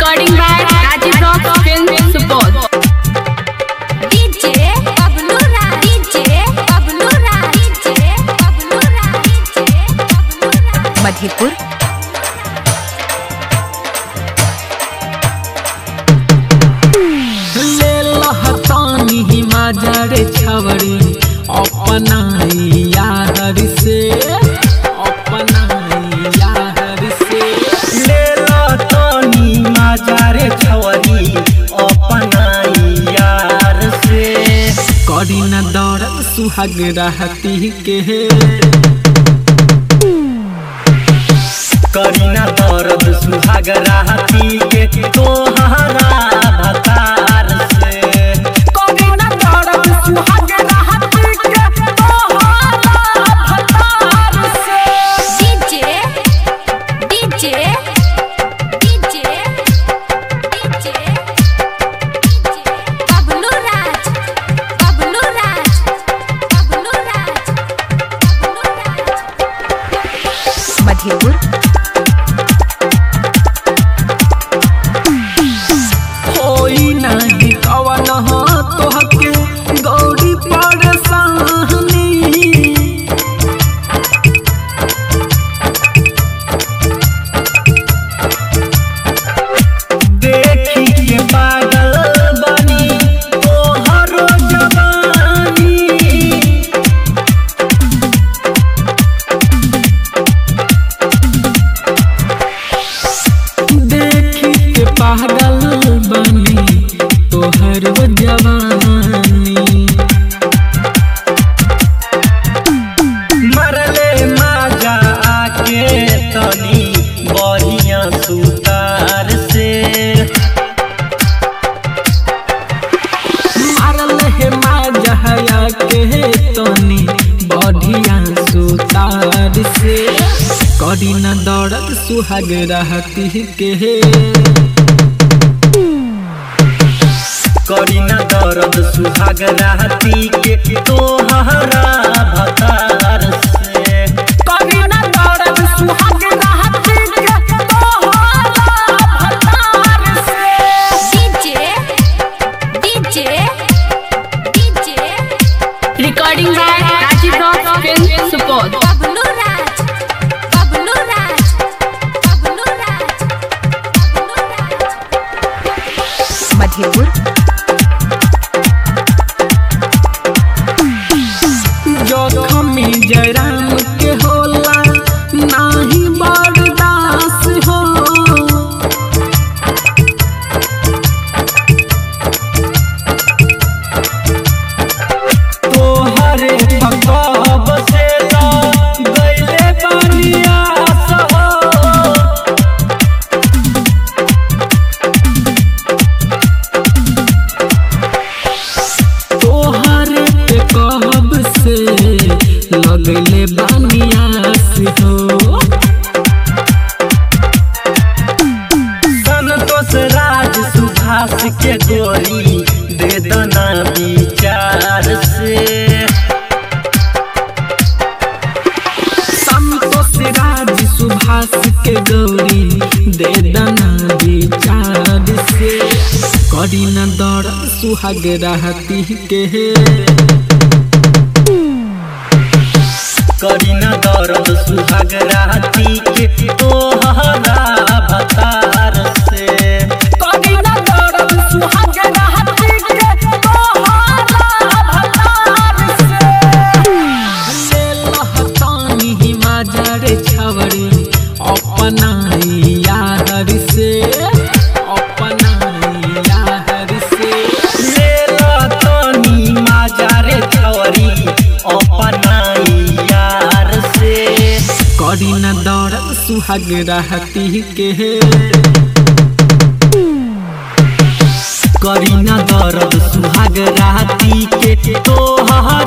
Recording by Rajiv Rock Film Support. DJ Pablo Ra DJ Pablo Ra DJ Pablo Ra DJ Pablo Ra Madhepur ले लहतानी हिमाजर छवरी अपनाई यार से अपनाई यार से ले लतनी माजारे छवरी अपनाई यार से करी न दौड़ सुहाग रहती के करीना दर्द सुहाग राहती के तोहरा भतार से करी न दौड़ सुहाग रहती के तोहरा भतार से DJ DJ DJ DJ Pablo Raj Pablo Raj Pablo Raj Pablo Raj Madhepur होई नहीं कवन हो तोहके गौरी परेशानी देखी के पागल बनी तोहरो जवानी देखी के पागल बनी तोहर जवानी मरले माजा आके तनी बढ़िया सुतार से मारल हे माजहया के तनी बढ़िया सुतार से करी न दौड़त सुहाग रहती के करीना दर्द सुहाग राहती के तोहरा भतार से करी न दौड़त सुहाग रहती के तोहरा भतार से DJ DJ DJ Recording by Rajiv Rock Film Support. Pablo Raj Pablo Raj Pablo Raj Pablo Raj Madhepur जोखमी Jairam के होला नाही बर्दास हो तोहरे भगव से ला गईले बनिया सहो तोहरे पे कहब से लगले बानियास हो संतोष राज सुभाष के गोरी दे दना विचार से संतोष राज सुभाष के गौरी दे दना विचार से करी न दौड़ सुहाग रहती के करीना दर्द सुहाग राहती के तोहरा भतार से करी न दौड़ सुहाग रहती के तोहरा भतार से ले लहतानी हिमाजर छवरी अपनाई यार से अपनाई यार से ले लतनी माजारे छवरी अपनाई यार से करी न दौड़ सुहाग रहती के करीना दर्द सुहाग राहती के तोहरा